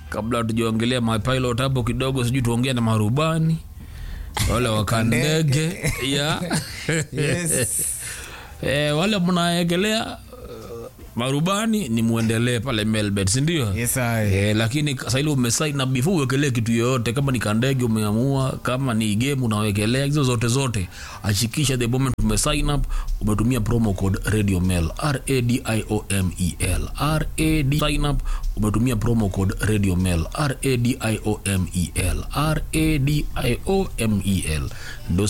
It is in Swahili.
kabla tujaongelea mapilot hapo kidogo sijui tuongea na marubani wale wakandege ya Yes. e, wale mnaegelea uh, marubani ni muendelee pale melbet sindio Yes, I. Eh, lakini sahili umesaina before uwekelee kitu yoyote kama ni kandege umeamua kama ni game unawekelea hizo zote zote achikisha the moment umesign up umetumia promo code radio mail radiomel rad sign up umetumia promo code radio mail radiomel radiomel ndo